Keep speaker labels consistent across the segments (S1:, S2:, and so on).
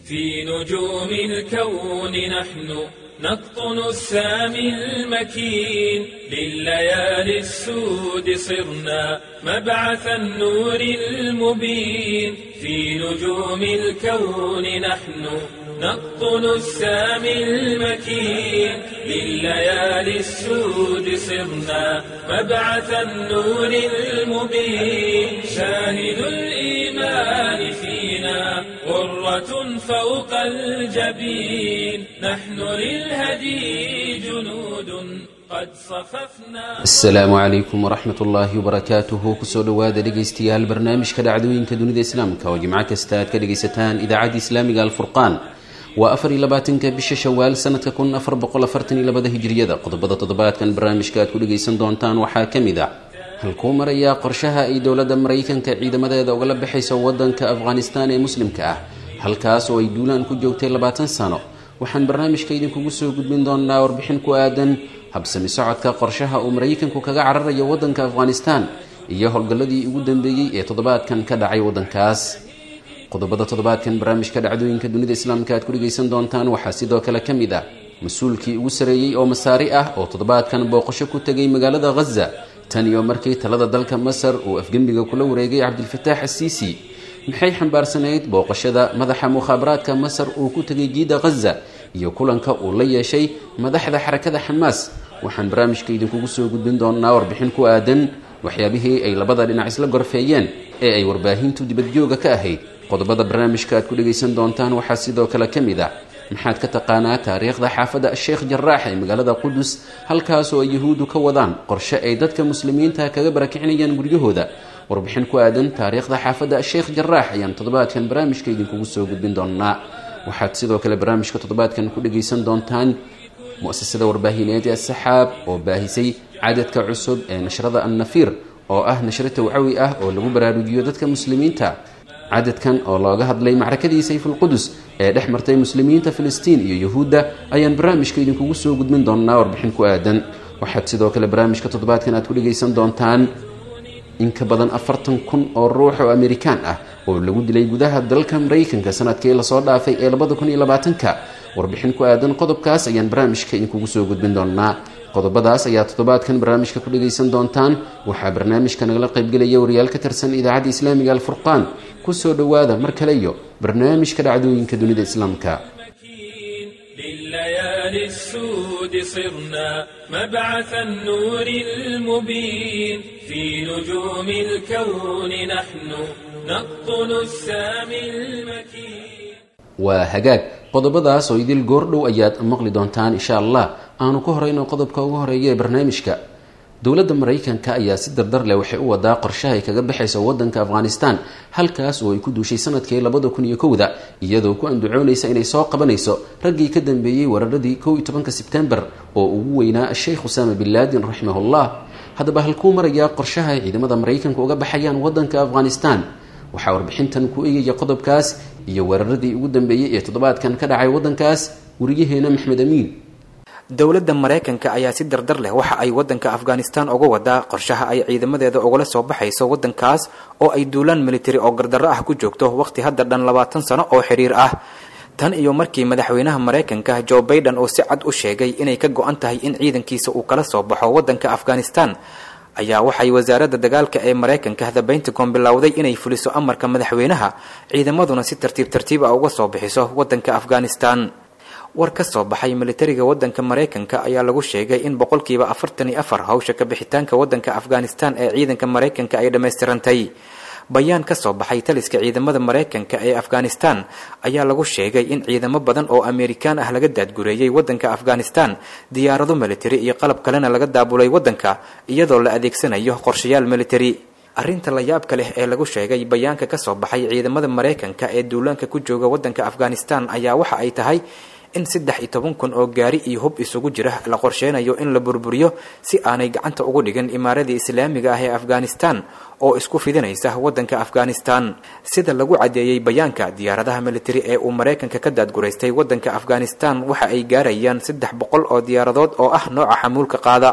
S1: في نجوم الكون نحن نقطن السامي المكين لليالي السود صرنا مبعث النور المبين في نجوم الكون نحن نقطن السامي المكين لليالي السود صرنا مبعث النور المبين شاهد الإيمان فينا غرة فوق الجبين نحن للهدي جنود قد صففنا
S2: asalaamu calaykum waraxmat ullaahi wabarakaatuhu kusoo dhowaada dhegaystayaal barnaamijka dhacdooyinka dunida islaamka oo jimco kasta aad ka dhegaysataan idaacadda islaamiga alfurqaan waa afar iyo labaatanka bisha shawaal sanadka kun afar boqol afartan iyo labada hijriyada qodobada toddobaadkan barnaamijka aad ku dhegaysan doontaan waxaa ka mid ah halkuu marayaa qorshaha ay dowladda maraykanka ciidamadeeda ugala baxayso wadanka afghanistan ee muslimka ah halkaas oo ay duulaan ku joogtay labaatan sano waxaan barnaamijka idinkugu soo gudbin doonaa warbixin ku aadan habsami socodka qorshaha uu maraykanku kaga cararayo wadanka afghanistan iyo howlgalladii ugu dambeeyey ee toddobaadkan ka dhacay wadankaas qodobada toddobaadkan barnaamijka dhacdooyinka dunida islaamka aad ku dhegaysan doontaan waxaa sidoo kale ka mid ah mas-uulkii ugu sareeyey oo masaari ah oo toddobaadkan booqasho ku tegay magaalada ghaza tan iyo markii talada dalka masar uu afgembiga kula wareegay cabdilfataax asiisi maxay xambaarsanayd booqashada madaxa mukhaabaraadka masar uu ku tegay jiida ghaza iyo kulanka uu la yeeshay madaxda xarakada xamaas waxaan barnaamijka idinkugu soo gudbin doonaa warbixin ku aadan waxyaabihii ay labada dhinac isla gorfeeyeen ee ay warbaahintu dibadjooga ka ahayd qodobada barnaamijka aad ku dhegaysan doontaan waxaa sidoo kale ka mid ah maxaad ka taqaanaa taariikhda xaafadda sheekh jaraax ee magaalada qudus halkaas oo ay yahuuddu ka wadaan qorshe ay dadka muslimiinta kaga barakicinayaan guryahooda warbixin ku aadan taariikhda xaafadda sheekh jaraax ayaan toddobaadkan barnaamijka idinkugu soo gudbin doonaa waxaad sidoo kale barnaamijka toddobaadkan ku dhegaysan doontaan mu-asasada warbaahineed ee saxaab oo baahisay cadadka cusub ee nashrada annafiir oo ah nashro tawcawi ah oo lagu baraarujiyo dadka muslimiinta cadadkan oo looga hadlay macrakadii sayfulqudus ee dhex martay muslimiinta filistiin iyo yuhuudda ayaan barnaamijka idinkugu soo gudbin doonaa warbixin ku aadan waxaad sidoo kale barnaamijka toddobaadkan aad ku dhegaysan doontaan in ka badan afartan kun oo ruux oo amerikaan ah oo lagu dilay gudaha dalka maraykanka sanadkii lasoo dhaafay ee labada kun iyo labaatanka warbixin ku aadan qodobkaas ayaan barnaamijka idinkugu soo gudbin doonaa qodobadaas ayaa toddobaadkan barnaamijka ku dhegaysan doontaan waxaa barnaamijka nagala qaybgelaya wariyaal ka tirsan idaacadda islaamiga alfurqaan kusoo dhowaada mar kale iyo barnaamijka dhacdooyinka dunida islaamka
S1: لليالي السود صرنا مبعث النور المبين في نجوم الكون نحن نقطن السامي المكين
S2: waa hagaag qodobadaas oo idil goordhow ayaad maqli doontaan insha allah aanu ka horeyno qodobka ugu horeeya ee barnaamijka dowladda maraykanka ayaa si dardar leh waxay u wadaa qorshahay kaga baxaysa wadanka afghanistan halkaas oo ay ku duushay sanadkii labada kun iyo kowda iyadoo ku andacoonaysa inay soo qabanayso raggii ka dambeeyey weeraradii kow iyo tobanka sebtembar oo ugu weynaa sheekh usaama bin laadin raximahullah haddaba halkuu marayaa qorshaha ay ciidamada maraykanka uga baxayaan wadanka afghanistan waxaa warbixintan ku eegaya qodobkaas iyo weeraradii ugu dambeeyey ee toddobaadkan ka dhacay wadankaas wariyaheena maxmed amiin
S3: dowladda maraykanka ayaa si dardar leh waxa ay wadanka afghanistan uga wadaa qorshaha ay ciidamadeeda ugala soo baxayso wadankaas oo ay duulaan militari oo gardarro ah ku joogto waqti hadda dhan labaatan sano oo xiriir ah tan iyo markii madaxweynaha maraykanka joe baiden uu si cad u sheegay inay ka go-an tahay in ciidankiisa uu kala soo baxo wadanka afghanistan ayaa waxay wasaaradda dagaalka ee maraykanka the pentagon bilowday inay fuliso amarka madaxweynaha ciidamaduna si tartiib tartiib ah uga soo bixiso wadanka afghanistan war ka soo baxay militariga wadanka maraykanka ayaa lagu sheegay in boqolkiiba afartan iyo afar hawsha ka bixitaanka wadanka afghanistan ee ciidanka maraykanka ay dhammaystirantay bayaan ka soo baxay taliska ciidamada maraykanka ee afghanistan ayaa lagu sheegay in ciidamo badan oo amerikaan ah laga daadgureeyey wadanka afghanistan diyaarado militari iyo qalab kalena laga daabulay wadanka iyadoo la adeegsanayo qorshayaal militari arrinta la yaabka leh ee lagu sheegay bayaanka ka soo baxay ciidamada maraykanka ee duulaanka ku jooga wadanka afghanistan ayaa waxa ay tahay in saddex iyo toban kun oo gaari iyo hub isugu jira la qorsheynayo in la burburiyo si aanay gacanta ugu dhigin imaaradii islaamiga ah ee afghanistan oo isku fidinaysa wadanka afghanistan sida lagu caddeeyey bayaanka diyaaradaha militari ee uu maraykanka ka daadguraystay wadanka afghanistan waxa ay gaarayaan saddex boqol oo diyaaradood oo ah nooca xamuulka qaada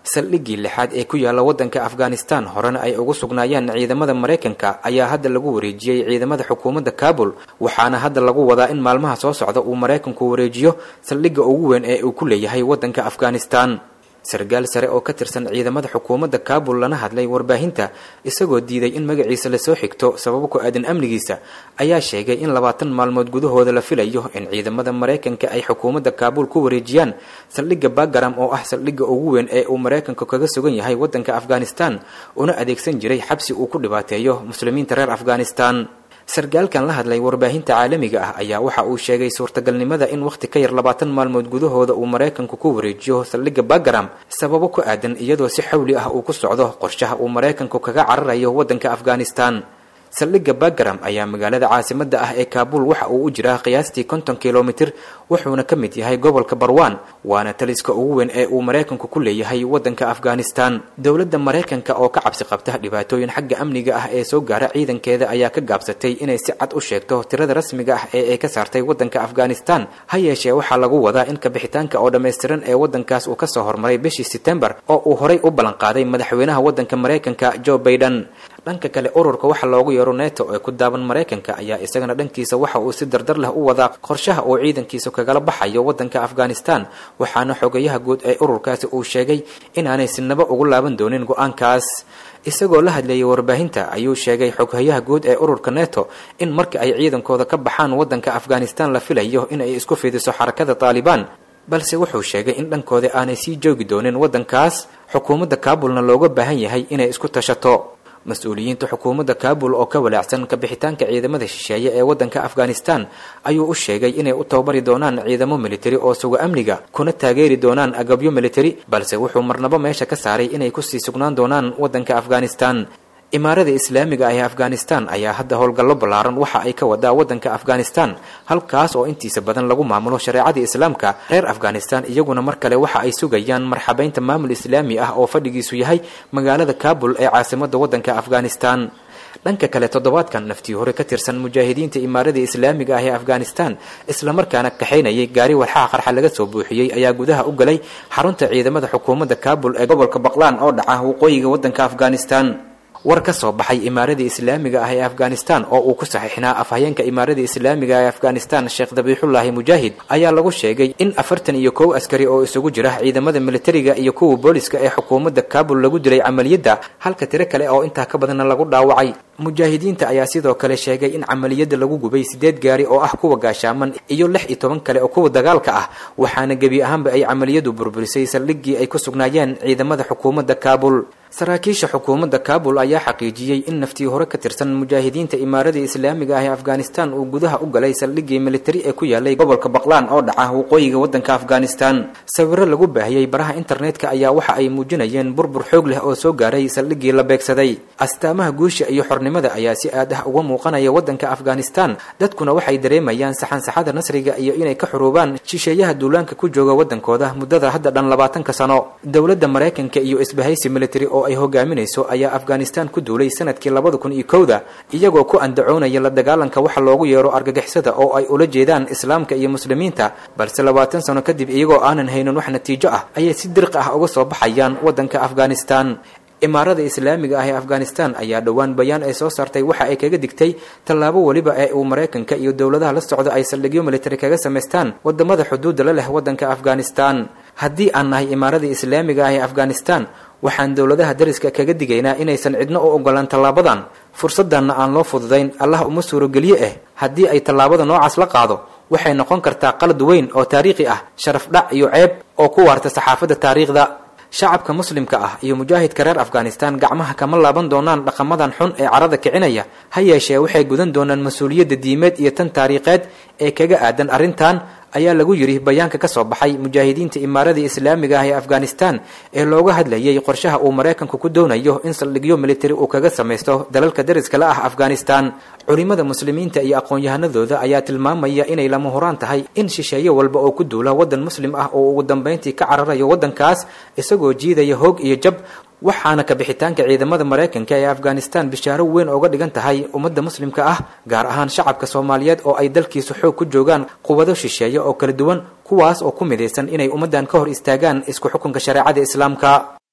S3: saldhiggii lixaad ee ku yaalla waddanka afghanistan horena ay ugu sugnaayeen ciidamada maraykanka ayaa hadda lagu wareejiyey ciidamada xukuumadda kaabul waxaana hadda lagu wadaa in maalmaha soo socda uu maraykanku wareejiyo saldhigga ugu weyn ee uu ku leeyahay waddanka afghanistan sargaal sare oo ka tirsan ciidamada xukuumadda kaabul lana hadlay warbaahinta isagoo diiday in magaciisa lasoo xigto sababo ku aadan amnigiisa ayaa sheegay in labaatan maalmood gudahooda la filayo in ciidamada maraykanka ay xukuumadda kaabul ku wareejiyaan saldhigga bagaram oo ah saldhigga ugu weyn ee uu maraykanku kaga sugan yahay waddanka afghanistan una adeegsan jiray xabsi uu ku dhibaateeyo muslimiinta reer afghanistan sargaalkan la hadlay warbaahinta caalamiga ah ayaa waxa uu sheegay suurtagalnimada in wakhti ka yar labaatan maalmood gudahooda uu maraykanku ku wareejiyo saldhigga bagaram sababo ku aadan iyadoo si xawli ah uu ku socdo qorshaha uu maraykanku kaga cararayo waddanka afghanistan saldhigga bagaram ayaa magaalada caasimadda ah ee kaabul waxa uu u jiraa qiyaastii konton kilomitir wuxuuna ka mid yahay gobolka barwan waana taliska ugu weyn ee uu maraykanku ku leeyahay waddanka afghanistan dowladda maraykanka oo ka cabsi qabta dhibaatooyin xagga amniga ah ee soo gaara ciidankeeda ayaa ka gaabsatay inay si cad u sheegto tirada rasmiga ah ee ay ka saartay waddanka afghanistan ha yeeshee waxaa lagu wadaa in kabixitaanka oo dhammaystiran ee waddankaas uu kasoo hormaray bishii setembar oo uu horay u ballanqaaday madaxweynaha waddanka maraykanka joe baiden dhanka kale ururka waxa loogu yeero neto ee ku daaban maraykanka ayaa isagana dhankiisa waxa uu si dardar leh u wadaa qorshaha uu ciidankiisa kagala baxayo waddanka afghanistan waxaana xogayaha guud ee ururkaasi uu sheegay inaanay sinaba ugu laaban doonin go-aankaas isagoo la hadleeyay warbaahinta ayuu sheegay xoghayaha guud ee ururka neto in marka ay ciidankooda ka baxaan waddanka afghanistan la filayo in ay isku fidiso xarakada taalibaan balse wuxuu sheegay in dhankooda aanay sii joogi doonin waddankaas xukuumadda kaabulna looga baahan yahay inay isku tashato mas-uuliyiinta xukuumadda kaabul oo ka walaacsan kabixitaanka ciidamada shisheeye ee waddanka afghanistan ayuu u sheegay inay u tababari doonaan ciidamo militari oo suga amniga kuna taageeri doonaan agabyo militari balse wuxuu marnabo meesha ka saaray inay kusii sugnaan doonaan waddanka afghanistan imaarada islaamiga ah ee afghanistan ayaa hadda howlgallo ballaaran waxa ay ka wadaa waddanka afghanistan halkaas oo intiisa badan lagu maamulo shareecadii islaamka reer afghanistan iyaguna mar kale waxa ay sugayaan marxabeynta maamul islaami ah oo fadhigiisu yahay magaalada kaabul ee caasimadda waddanka afghanistan dhanka kale toddobaadkan naftii hore ka tirsan mujaahidiinta imaaradii islaamiga ah ee afghanistan islamarkaana kaxaynayay gaari walxaha qarxa laga soo buuxiyey ayaa gudaha u galay xarunta ciidamada xukuumadda kaabul ee gobolka baqlaan oo dhaca waqooyiga waddanka afghanistan war ka soo baxay imaaradii islaamiga ah ee afghanistan oo uu ku saxiixnaa afhayeenka imaaradii islaamiga ee afghanistan sheekh dabiixullaahi mujaahid ayaa lagu sheegay in afartan iyo kow askari oo isugu jira ciidamada militariga iyo kuwa booliska ee xukuumadda kaabul lagu dilay camaliyadda halka tiro kale oo intaa ka badanna lagu dhaawacay mujaahidiinta ayaa sidoo kale sheegay in camaliyadda lagu gubay sideed gaari oo ah kuwa gaashaaman iyo lix iyo toban kale oo kuwa dagaalka ah waxaana gebi ahaanba ay camaliyadu burburisay saldhiggii ay ku sugnaayeen ciidamada xukuumadda kaabul saraakiisha xukuumadda kaabul ayaa xaqiijiyey in naftii hore ka tirsan mujaahidiinta imaaradii islaamiga ah ee afghanistan uu gudaha u galay saldhiggii militari ee ku yaalay gobolka baqlaan oo dhaca waqooyiga waddanka afghanistan sawiro lagu baahiyey baraha internetka ayaa waxa ay muujinayeen burbur xoog leh oo soo gaaray saldhiggii la beegsaday astaamaha guusha iyo xornimada ayaa si aad ah uga muuqanaya waddanka afghanistan dadkuna waxay dareemayaan saxansaxada nasriga iyo inay ka xuruubaan shisheeyaha duulaanka ku jooga waddankooda muddada hadda dhan labaatanka sano dowladda maraykanka iyo isbahaysi militari oo ay hogaaminayso ayaa afghanistan ku duulay sanadkii labada kun iyo kowda iyagoo ku andacoonaya la dagaalanka waxa loogu yeero argagixisada oo ay ula jeedaan islaamka iyo muslimiinta balse labaatan sano kadib iyagoo aanan haynin wax natiijo ah ayay si dirqi ah uga soo baxayaan waddanka afghanistan imaarada islaamiga ah ee afghanistan ayaa dhowaan bayaan ay soo saartay waxa ay kaga digtay tallaabo weliba ee uu maraykanka iyo dowladaha la socda ay saldhigyo militari kaga samaystaan wadamada xuduudda la leh waddanka afghanistan haddii aan nahay imaaradii islaamiga ah ee afghanistan waxaan dowladaha dariska kaga digaynaa inaysan cidno u ogolaan tallaabadan fursaddanna aan loo fududayn allah uma suurogeliye ah haddii ay tallaabada noocaas la qaado waxay noqon kartaa qalad weyn oo taariikhi ah sharaf dhac iyo ceeb oo ku waarta saxaafadda taariikhda shacabka muslimka ah iyo mujaahidka reer afghanistan gacmaha kama laaban doonaan dhaqamadan xun ee carada kicinaya ha yeeshee waxay gudan doonaan mas-uuliyadda diimeed iyo tan taariikheed ee kaga aadan arrintan ayaa lagu yidhi bayaanka ka soo baxay mujaahidiinta imaaradii islaamiga ah ee afghanistan ee looga hadlayay qorshaha uu maraykanku ku doonayo in saldhigyo militari uu kaga samaysto dalalka dariska la ah afghanistan culimada muslimiinta iyo aqoon-yahanadooda ayaa tilmaamaya inay lama huraan tahay in shisheeye walba oo ku duula waddan muslim ah oo ugu dambayntii ka cararayo waddankaas isagoo jiidaya hoog iyo jab waxaana kabixitaanka ciidamada maraykanka ee afghanistan bishaaro weyn ooga dhigan tahay ummadda muslimka ah gaar ahaan shacabka soomaaliyeed oo ay dalkiisu xoog ku joogaan quwado shisheeye oo kala duwan kuwaas oo ku midaysan inay ummaddan ka hor istaagaan isku xukunka shareecada islaamka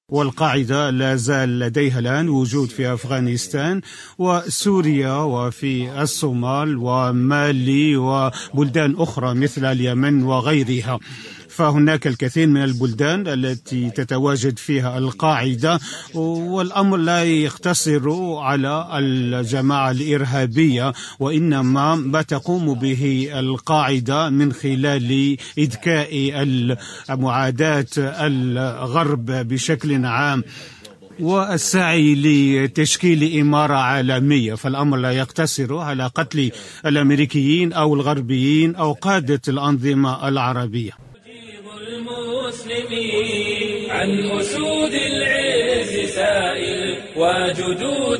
S4: والقاعدة لا زال لديها الآن وجود في أفغانستان وسوريا وفي الصومال ومالي وبلدان أخرى مثل اليمن وغيرها فهناك الكثير من البلدان التي تتواجد فيها القاعدة والأمر لا يقتصر على الجماعة الإرهابية وإنما ما تقوم به القاعدة من خلال إذكاء معاداة الغرب بشكل عام والسعي لتشكيل إمارة عالمية فالأمر لا يقتصر على قتل الأمريكيين أو الغربيين أو قادة الأنظمة العربية
S1: المسلمين عن أسود العز سائل وجدود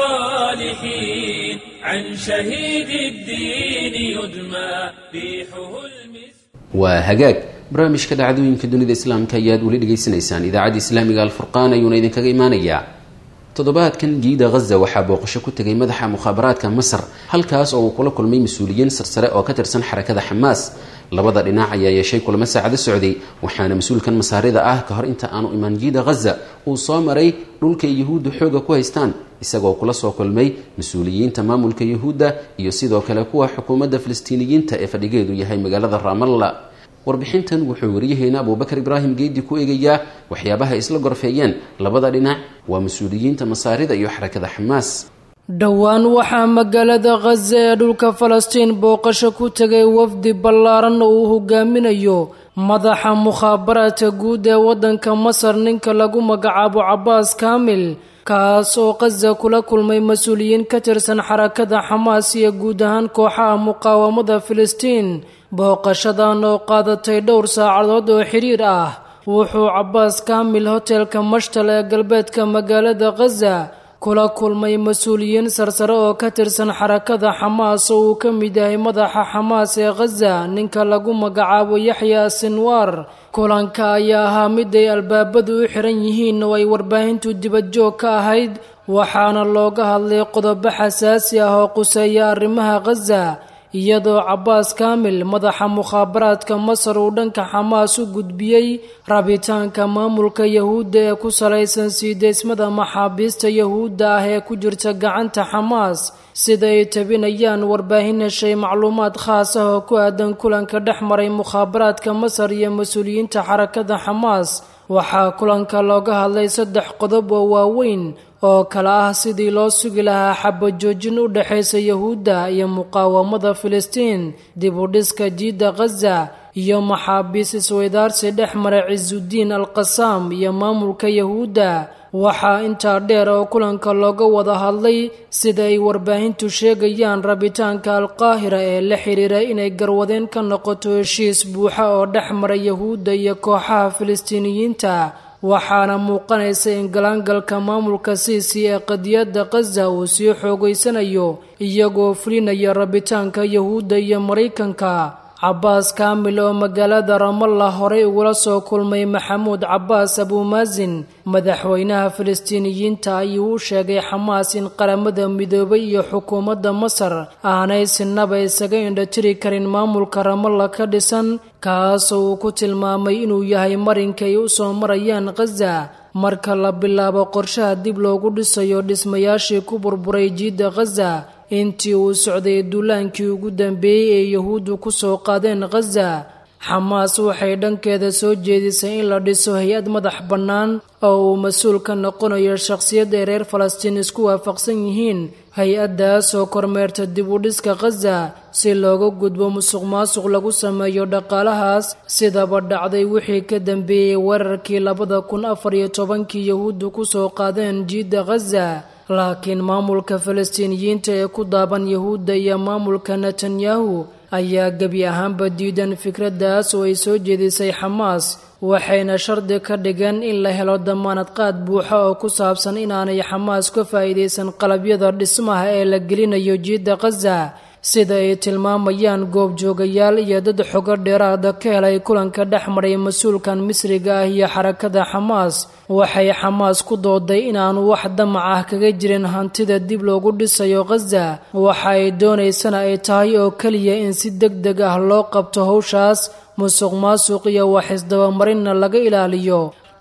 S1: الصالحين عن شهيد الدين يدمى ريحه المسك
S2: waa hagaag barnaamijka dhacdooyinka dunida islaamka ayaad weli dhegaysanaysaan idaacadda islaamiga alfurqaan ayuuna idinkaga imaanayaa toddobaadkan jiida ghaza waxaa booqasho ku tegay madaxa mukhaabaraadka masar halkaas oo uu kula kulmay mas-uuliyiin sarsare oo ka tirsan xarakada xamaas labada dhinac ayaa yeeshay kulamo saacado socday waxaana mas-uulkan masaarida ah ka hor inta aanu imaan jiida ghaza uu soo maray dhulka yuhuudda xooga ku haystaan isagoo kula soo kulmay mas-uuliyiinta maamulka yuhuudda iyo sidoo kale kuwa xukuumadda falastiiniyiinta ee fadhigeedu yahay magaalada ramalla warbixintan wuxuu waryaheena abubakar ibraahim geedi ku eegayaa waxyaabaha isla gorfeeyeen labada dhinac waa mas-uuliyiinta masaarida iyo xarakada xamaas
S5: dhowaan waxaa magaalada khaza ee dhulka falastiin booqasho ku tegay wafdi ballaaran oo uu hogaaminayo madaxa mukhaabaraadka guud ee waddanka masar ninka lagu magacaabo cabbaas kaamil kaas oo khaza kula kulmay mas-uuliyiin ka tirsan xarakada xamaas iyo guud ahaan kooxaha muqaawamada filistiin booqashadan oo qaadatay dhowr saacadood oo xidhiir ah wuxuu cabbaas kaamil hotelka mashtal ee galbeedka magaalada khaza kula kulmay mas-uuliyiin sarsare oo ka tirsan xarakada xamaas oo uu ka mid yahay madaxa xamaas ee khaza ninka lagu magacaabo yaxya sinwaar kulanka ayaa ahaa mid ay albaabadu u xiran yihiin oo ay warbaahintu dibadjoog ka ahayd waxaana looga hadlay qodobo xasaasi ah oo quseeya arrimaha khaza iyadoo cabbaas kaamil madaxa mukhaabaraadka masar uu dhanka xamaas u gudbiyey rabitaanka maamulka yahuudda ee ku salaysan sii deysmada maxaabiista yahuudda ah ee ku jirta gacanta xamaas sida ay tabinayaan warbaahin heshay macluumaad khaas ah oo ku aadan kulanka dhex maray mukhaabaraadka masar iyo mas-uuliyiinta xarakada xamaas waxaa kulanka looga hadlay saddex qodob oo waaweyn oo kale ah sidii loo sugi lahaa xabajoojin u dhexaysa yahuudda iyo muqaawamada filistiin dib u dhiska jiidda khaza iyo maxaabiis isweydaarsi dhex maray cisudiin alqasaam iyo maamulka yahuudda waxaa intaa dheer oo kulanka looga wada hadlay sida ay warbaahintu sheegayaan rabitaanka alqaahira ee la xidhiira inay garwadeen ka noqoto heshiis buuxa oo dhex mara yahuudda iyo kooxaha filistiiniyiinta waxaana muuqanaysa in galaangalka maamulka siisi ee qadiyadda khaza uu sii xoogaysanayo iyagoo fulinaya rabitaanka yahuudda iyo maraykanka cabbaas kaamil oo magaalada ramalla horey ugula soo kulmay maxamuud cabbaas abuumaasin madaxweynaha filistiiniyiinta ayuu u sheegay xamaas in qaramada midoobay iyo xukuumadda masar aanay sinaba isaga indhatiri karin maamulka ramalla ka dhisan kaasoo uu ku tilmaamay inuu yahay marinka ay u soo marayaan khaza marka la bilaabo qorshaha dib loogu dhisayo dhismayaashii ku burburay jiidda khaza intii uu socday duulaankii ugu dambeeyey ee yahuuddu ku soo qaadeen khaza xamaas waxay dhankeeda soo jeedisay in la dhiso hay-ad madax bannaan oo uu mas-uul ka noqonayo shakhsiyad ay reer falastiin isku waafaqsan yihiin hay-addaas oo kormeerta dib u dhiska khaza si looga gudbo musuq maasuq lagu sameeyo dhaqaalahaas sidaba dhacday wixii ka dambeeyey weerarkii labada kun afar iyo tobankii yahuuddu ku soo qaadeen jiidda khaza laakiin maamulka falastiiniyiinta ee ku daaban yahuudda iyo maamulka netanyahu ayaa gebi ahaanba diidan fikraddaas oo ay soo jeedisay xamaas waxayna shardi ka dhigeen in la helo damaanad qaad buuxa oo ku saabsan inaanay xamaas ka faa'iidaysan qalabyada dhismaha ee la gelinayo jiidda khaza sida ay tilmaamayaan goobjoogayaal iyo dad xogo dheeraada ka helay kulanka dhex maray mas-uulkan misriga ah iyo xarakada xamaas waxay xamaas ku dooday inaanu wax damac ah kaga jirin hantida dib loogu dhisayo khaza waxa ay doonaysana ay tahay oo keliya in si deg deg ah loo qabto howshaas musuq maasuq iyo wax isdabamarinna laga ilaaliyo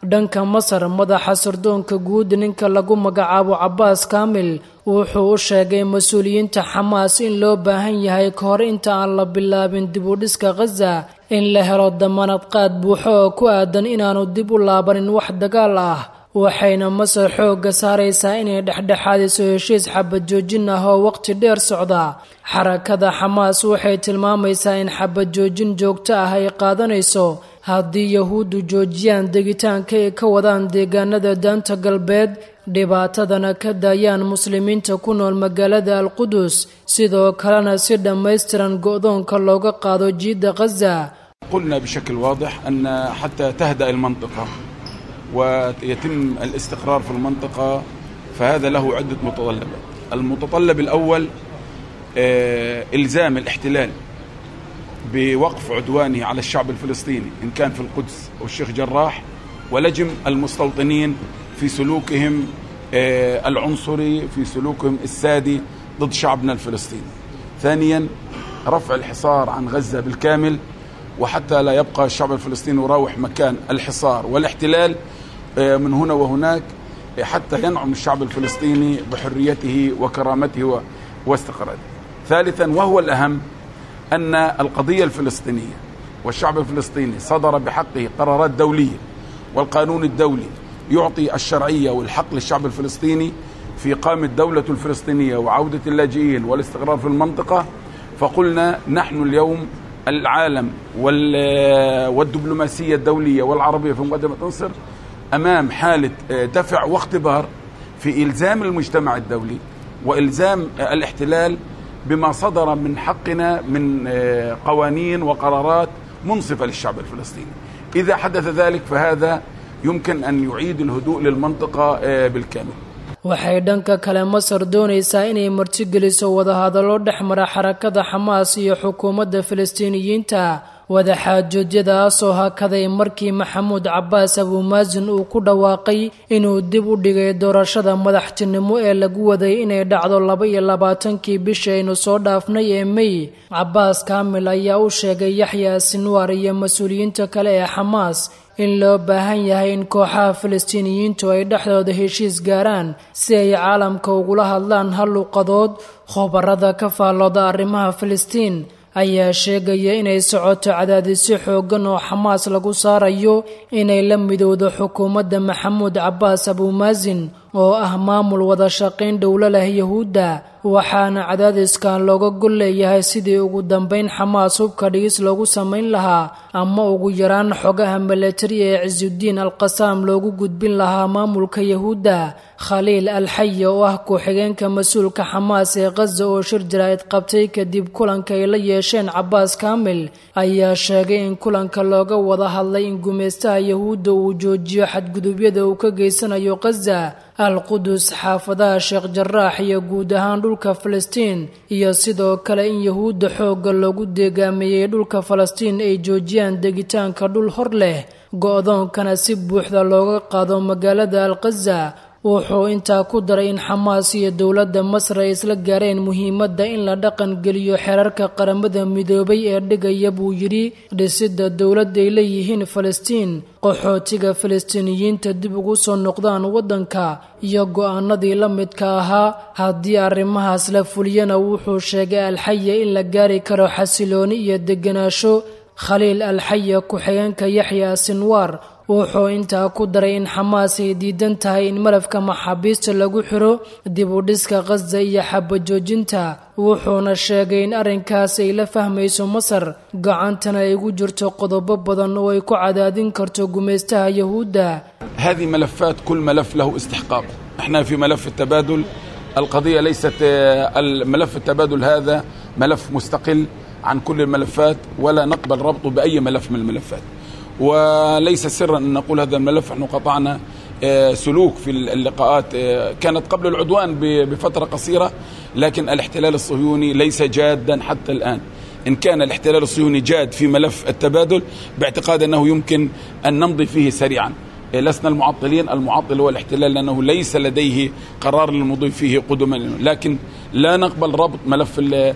S5: dhanka masar madaxa sirdoonka guud ninka lagu magacaabo cabaas kaamil wuxuu u sheegay mas-uuliyiinta xamaas in loo baahan yahay ka hor inta aan la bilaabin dib u dhiska khaza in la helo damanad qaad buuxo oo ku aadan inaanu dib u laabanin wax dagaal ah waxayna masar xoogga saaraysaa inay dhexdhexaadiso heshiis xabad joojin ah oo waqti dheer socda xarakada xamaas waxay tilmaamaysaa in xabad joojin joogto ah ay qaadanayso haddii yahuuddu joojiyaan degitaanka ay ka wadaan deegaanada daanta galbeed dhibaatadana ka daayaan muslimiinta ku nool magaalada alqudus sidoo kalena si dhammaystiran go'doonka looga qaado jiidda khaza
S6: قلنا بشكل واضح أن حتى تهدأ المنطقة ويتم الاستقرار في المنطقة فهذا له عدة متطلبات المتطلب الأول آه، إلزام الاحتلال بوقف عدوانه على الشعب الفلسطيني إن كان في القدس أو الشيخ جراح ولجم المستوطنين في سلوكهم آه، العنصري في سلوكهم السادي ضد شعبنا الفلسطيني ثانيا رفع الحصار عن غزة بالكامل وحتى لا يبقى الشعب الفلسطيني يراوح مكان الحصار والاحتلال آه، من هنا وهناك آه، حتى ينعم الشعب الفلسطيني بحريته وكرامته و- واستقراره ثالثا وهو الأهم أن القضية الفلسطينية والشعب الفلسطيني صدر بحقه قرارات دولية والقانون الدولي يعطي الشرعية والحق للشعب الفلسطيني في إقامة دولة الفلسطينية وعودة اللاجئين والاستقرار في المنطقة فقلنا نحن اليوم العالم وال- والدبلوماسية الدولية والعربية في مقدمة مصر أمام حالة دفع واختبار في إلزام المجتمع الدولي وإلزام الاحتلال بما صدر من حقنا من قوانين وقرارات منصفة للشعب الفلسطيني إذا حدث ذلك فهذا يمكن أن يعيد الهدوء للمنطقة بالكامل
S5: waxay dhanka kale masar doonaysaa inay martigeliso wadahadallo dhex mara xarakada xamaas iyo xukuumadda falastiiniyiinta wadaxaajoodyadaasoo hakaday markii maxamuud cabaas abuumaasin uu ku dhawaaqay inuu dib u dhigay doorashada madaxtinimo ee lagu waday inay dhacdo laba iyo labaatankii bishii aynu soo dhaafnay ee mey cabaas kaamil ayaa u sheegay yaxya sinwaar iyo mas-uuliyiinta kale ee xamaas in loo baahan yahay in kooxaha falastiiniyiintu ay dhexdooda heshiis gaaraan si ay caalamka ugula hadlaan hal luqadood khubarada ka faallooda arrimaha filistiin ayaa sheegaya inay socoto cadaadisyo xooggan oo xamaas lagu saarayo inay la midowdo xukuumadda maxamuud cabaas abuumaasin oo ah maamul wada shaqayn dhowlo leh yahuudda waxaana cadaadiskan looga gol leeyahay sidii ugu dambayn xamaas hubka dhigis loogu samayn lahaa ama ugu yaraan xogaha milatari ee cisudiin alqasaam loogu gudbin lahaa maamulka yahuudda khaliil alxaya oo ah ku-xigeenka mas-uulka xamaas ee khaza oo shir jaraa'id qabtay kadib kulanka ay la yeesheen cabaas kaamil ayaa sheegay in kulanka looga wada hadlay in gumaystaha yahuudda uu joojiyo xadgudubyada uu ka geysanayo khaza alqudus xaafadaha sheekh jaraax iyo guud ahaan dhulka falastiin iyo sidoo kale in yahuudda xoogga loogu deegaameeyey dhulka falastiin ay joojiyaan degitaanka dhul hor leh go-doonkana si buuxda looga qaado magaalada alkhaza wuxuu intaa ku daray in xamaas iyo dowladda masar ay isla gaareen muhiimadda in la dhaqan geliyo xeerarka qaramada midoobay ee dhigaya buu yidhi dhisidda dowlad ay leeyihiin falastiin qaxootiga falastiiniyiinta dib ugu soo noqdaan waddanka iyo go-aanadii la midka ahaa haddii arrimahaas la fuliyana wuxuu sheegay alxaya in la gaari karo xasilooni iyo degganaasho khaliil alxaya ku-xigeenka yaxya sinwaar wuxuu intaa ku daray in xamaas ay diidan tahay in malafka maxaabiista lagu xiro dib u dhiska khaza iyo xabajoojinta wuxuuna sheegay in arrinkaas ay la fahmayso masar gacantana ay ugu jirto qodobo badan oo ay ku cadaadin karto gumaystaha yahuudda
S6: هذه ملفات كل ملف له استحقاق احنا في ملف التبادل القضية ليست ملف التبادل هذا ملف مستقل عن كل الملفات ولا نقبل ربطه بأي ملف من الملفات وليس سرا ان نقول هذا الملف نحن قطعنا سلوك في اللقاءات كانت قبل العدوان بفتره قصيره لكن الاحتلال الصهيوني ليس جادا حتى الان ان كان الاحتلال الصهيوني جاد في ملف التبادل باعتقاد انه يمكن ان نمضي فيه سريعا لسنا المعطلين المعطل هو الاحتلال لأنه ليس لديه قرار للمضي فيه قدما لكن لا نقبل ربط ملف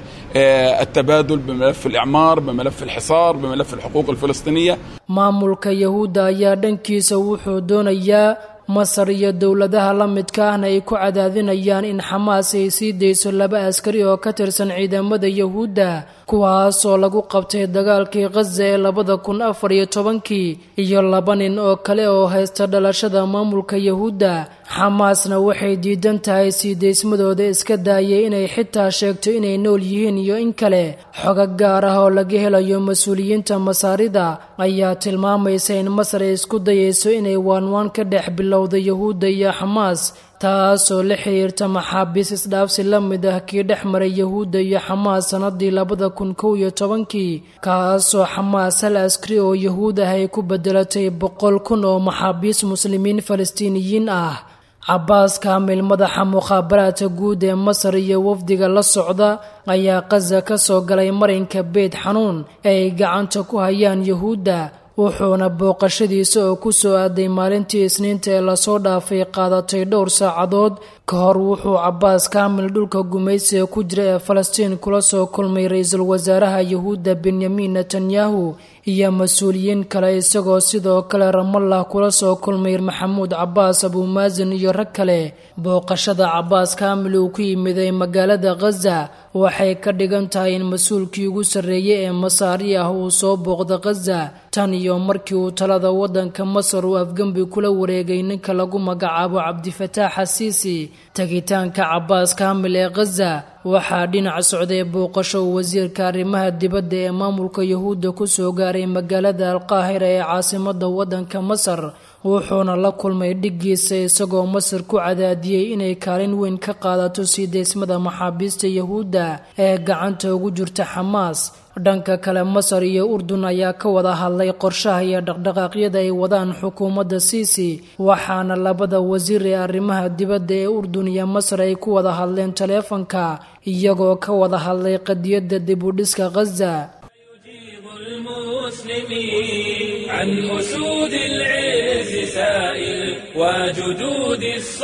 S6: التبادل بملف الإعمار بملف الحصار بملف الحقوق الفلسطينية
S5: maamulka yahuudda ayaa dhankiisa wuxuu doonayaa masar iyo dowladaha la midka ahna ay ku cadaadinayaan in xamaas ay sii dayso laba askari oo ka tirsan ciidamada yahuudda kuwaasoo lagu qabtay dagaalkii khaza ee labada kun afar iyo tobankii iyo laba nin oo kale oo haysta dhalashada maamulka yahuudda xamaasna waxay diidan tahay sii daysmadooda iska daayay inay xitaa sheegto inay nool yihiin iyo in kale xoga gaar ah oo laga helayo mas-uuliyiinta masaarida ayaa tilmaamaysa in masar ay isku dayayso inay waanwaan ka dhex bilowda yahuudda iyo xamaas taasoo la xiriirta maxaabiis isdhaafsi la mid ah kii dhex maray yahuudda iyo xamaas sannadii labada kun kow iyo tobankii kaasoo xamaas hal askari oo yahuud ah ay ku bedelatay boqol kun oo maxaabiis muslimiin falastiiniyiin ah cabaas kaamil madaxa mukhaabaraadka guud ee masar iyo wafdiga la socda ayaa kaza ka soo galay marinka beyd xanuun ee ay gacanta ku hayaan yahuudda wuxuuna booqashadiisa oo ku soo aaday maalintii isniinta ee lasoo dhaafay qaadatay dhowr saacadood ka hor wuxuu cabaas kaamil dhulka gumaysiga ku jira ee falastiin kula soo kulmay ra-iisul wasaaraha yahuudda benyamin netanyahu iyo mas-uuliyiin kale isagoo sidoo kale ramallah kula soo kulmay maxamuud cabaas abuumaasin iyo rag kale booqashada cabaas kaamil uu ku yimiday magaalada khaza waxay ka dhigan tahay in mas-uulkii ugu sarreeyey ee masaari ah uu soo booqda khaza tan iyo markii uu talada waddanka masar uu afgembi kula wareegay ninka lagu magacaabo cabdifataax xasiisi tegitaanka cabaas kaamil ee khaza waxaa dhinac socday booqasho uu wasiirka arrimaha dibadda ee maamulka yahuudda ku soo gaaray magaalada alqaahira ee caasimada waddanka masar wuxuuna la kulmay dhiggiisa isagoo masar ku cadaadiyey inay kaalin weyn ka qaadato sii daysmada maxaabiista yahuudda ee gacanta ugu jirta xamaas dhanka kale masar iyo urdun ayaa ka wada hadlay qorshaha iyo dhaqdhaqaaqyada ay wadaan xukuumadda siisi waxaana labada wasiir ee arrimaha dibadda ee urdun iyo masar ay ku wada hadleen taleefanka iyagoo ka wada hadlay qadiyadda dibudhiska khaza
S1: المسلمين عن أسود العز سائل وجدود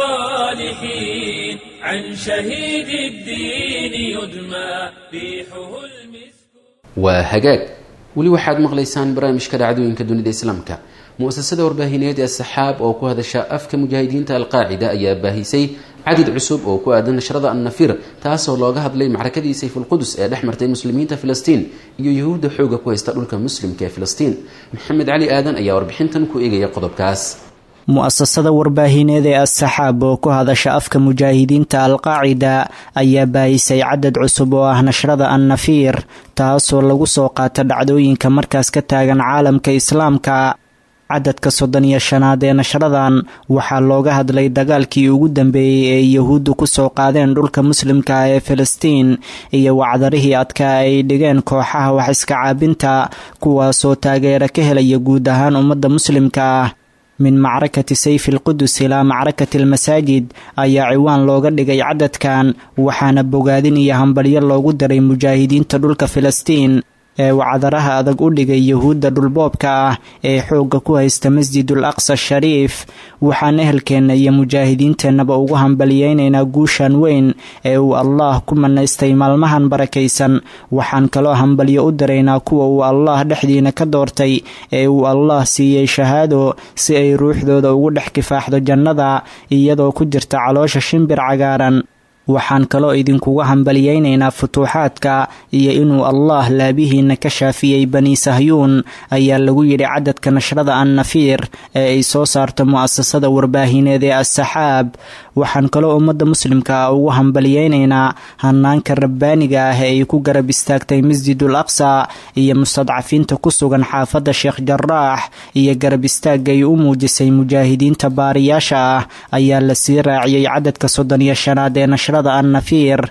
S1: الصالحين عن شهيد الدين يدمى ريحه المسك
S2: waa hagaag weli waxaad maqlaysaan barnaamijka dhacdooyinka dunida islaamka mu-asasada warbaahineed ee saxaab oo ku hadasha afka mujaahidiinta alqaacida ayaa baahisay cadid cusub oo ku aadan nashrada annafir taasoo looga hadlay macrakadii sayfulqudus ee dhex martay muslimiinta filistiin iyo yahuudda xooga ku haysta dhulka muslimka ee filistiin maxamed cali aadan ayaa warbixintan ku eegaya qodobkaas
S7: mu-asasada warbaahineed ee as-saxaab oo ku hadasha afka mujaahidiinta alqaacida ayaa baahisay cadad cusub oo ah nashrada annafiir taasoo lagu soo qaata dhacdooyinka markaas ka taagan caalamka islaamka cadadka soddon iyo shanaad ee nashradan waxaa looga hadlay dagaalkii ugu dambeeyey ee yahuuddu kusoo qaadeen dhulka muslimka ee filistiin iyo wacdarihii adkaa ay dhigeen kooxaha wax iska caabinta kuwaasoo taageero ka helaya guud ahaan ummadda muslimka ah min macrakati sayfi alqudus ilaa macrakati almasaajid ayaa ciwaan looga dhigay cadadkan waxaana bogaadin iyo hambalyo loogu daray mujaahidiinta dhulka filistiin ee wacdaraha adag u dhigay yahuudda dhulboobka ah ee xoogga ku haysta masjidul aqsa shariif waxaan ehelkeenna iyo mujaahidiinteennaba ugu hambaliyeynaynaa guushan weyn ee uu allaah ku manaystay maalmahan barakaysan waxaan kaloo hambalyo u daraynaa kuwa uu allaah dhexdiina ka doortay ee uu allaah siiyey shahaado si ay ruuxdooda ugu dhex kifaaxdo jannada iyadoo ku jirta caloosha shimbir cagaaran waxaan kaloo idinkuga hambaliyeynaynaa futuuxaadka iyo inuu allaah laabihiina ka shaafiyey bani sahyuun ayaa lagu yidhi cadadka nashrada annafiir ee ay soo saarto mu-asasada warbaahineed ee as-saxaab waxaan kaloo ummadda muslimka ah ugu hambaliyeynaynaa hanaanka rabbaaniga ah ee ay ku garab istaagtay masjidul aqsa iyo mustadcafiinta ku sugan xaafadda sheekh jaraax iyo garab istaagga ay u muujisay mujaahidiinta baariyaasha ah ayaa la sii raaciyey cadadka soddon iyo shanaad ee nashrada annafiir